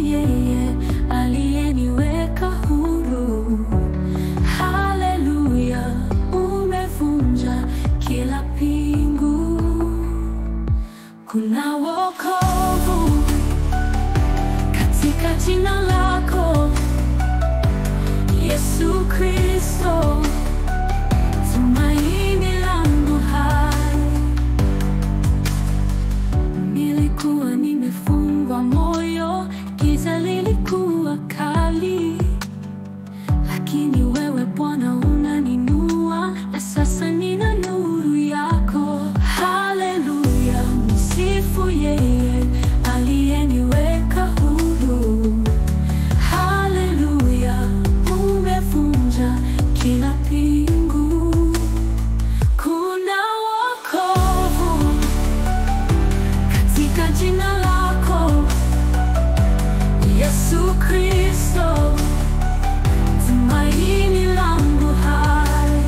yeye aliyeniweka huru. Haleluya, umevunja kila pingu. Kuna wokovu katika jina lako Yesu Kristo, tumaini langu hai. Nilikuwa nimefungwa moyo, giza lilikuwa kali, lakini wewe Bwana unaninua, na sasa nina nuru yako. Haleluya, msifu yeye aliyeniweka huru. Haleluya, umevunja kila pingu. Kuna wokovu katika jina lako Yesu Kristo, tumaini langu hai.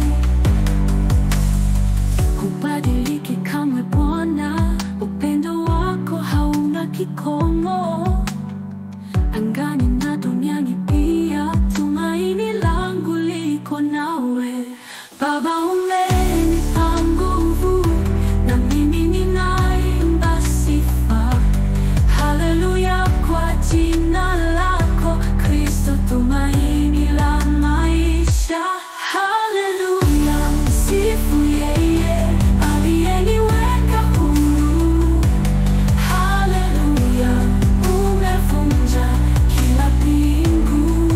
Hubadiliki kamwe Bwana, upendo wako hauna kikomo. Angani na duniani pia, tumaini langu liko nawe. Baba, umenipa nguvu, na mimi ninaimba sifa. Haleluya kwa jina lako Kristo, tumaini la maisha. Haleluya, msifu yeye aliyeniweka huru. Haleluya, umevunja kila pingu.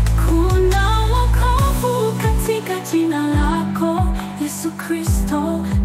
Kuna wokovu katika jina lako Yesu Kristo,